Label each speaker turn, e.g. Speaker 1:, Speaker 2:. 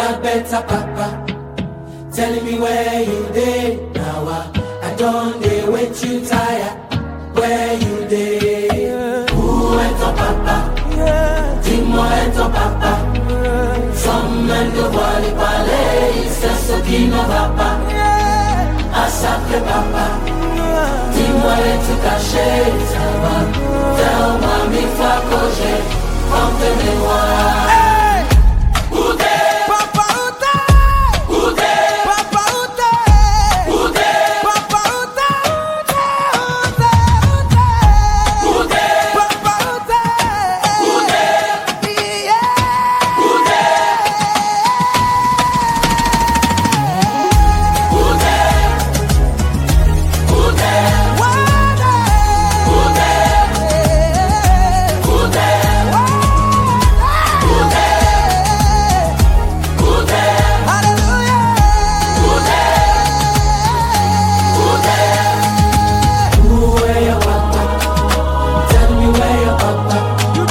Speaker 1: a better papa. Telling me where you dey now. I, I don't dey wait you tire. Where you dey? Who enter papa? Timo enter papa. Some men do volley ballet. Sesso kino papa. Asake papa. Timo enter caché. Tell mommy fuck Come to me,